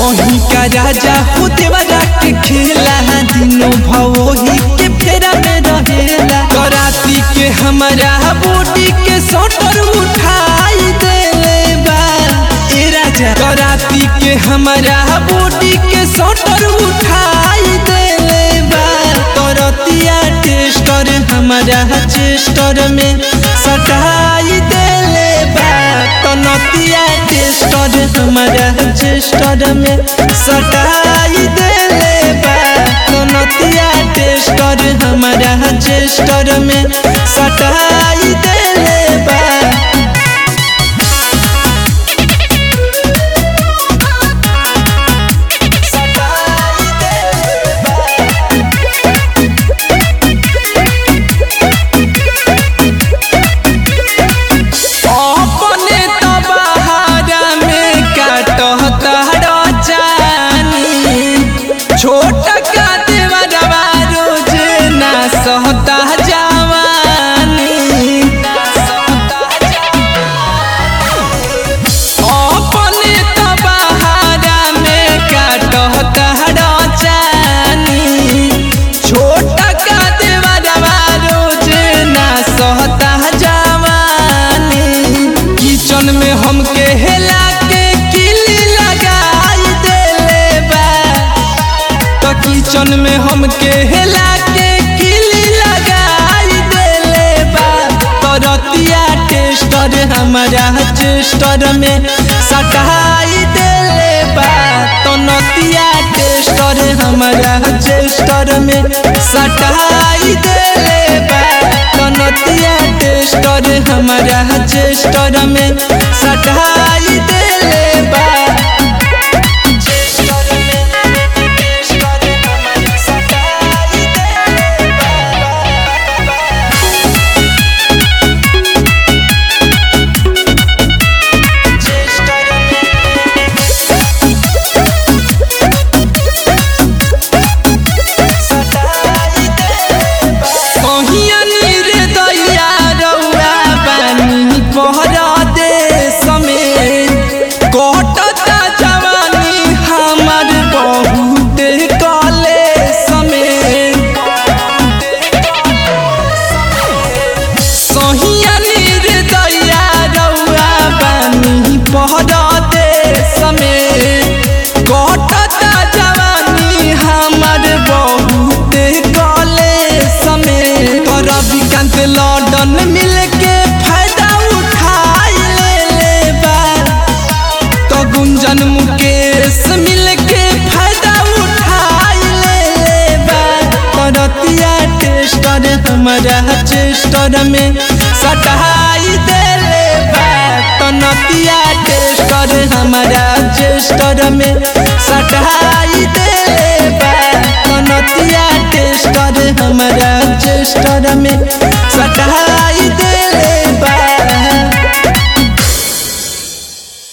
कहीं का राजा हो देवरा के खेला दिनों भवोही के फेरा में रहेला कराती के हमारा बॉडी के सोटर उठाई देले बा ए राजा कराती के हमारा बॉडी के सोटर उठाई देले बा करतिया टेस्टर हमारा चेस्टर में सटाई देले बा तनतिया टेस्टर हमारा चेस्टर में सटाई देले बा तनतिया टेस्टर हमारा चेस्टर में सटाई देले बा अपने तबहारा में काटता रचानी छोट का देवरवा रोज ना सहता जवानी अपने तबहारा में काटता रचानी छोट का देवरवा रोज ना सहता जवानी किचन में हमके हेला के किली लगाई देले बा तो किचन में हमके हेला के किली लगाई देले बा तो रतिया टेस्टर हमारा चेस्टर में सटाई देले बा तो नतिया टेस्टर हमारा चेस्टर में सटाई देले बा तो नतिया टेस्टर हमारा चेस्टर में सटाई देले बा चेस्टर में टेस्टर हमारा सटाई देले कहिया नीर दैया रउआ बानी पहरा देश में कटता जवानी हमर बहुत कले समय सहिया नीर दैया रउआ बानी पहरा देश में कटता जवानी हमर बहुत कले समय करबी कांत लंदन मिल के फायदा उठाई ले ले बा तो गुंजन मुकेश मिल के फायदा उठाई ले ले बा करतिया टेस्टर हमारा चेस्टर में सटाई देले बा तनतिया टेस्टर हमारा चेस्टर में सटाई देले बा तनतिया टेस्टर हमारा चेस्टर में सटाई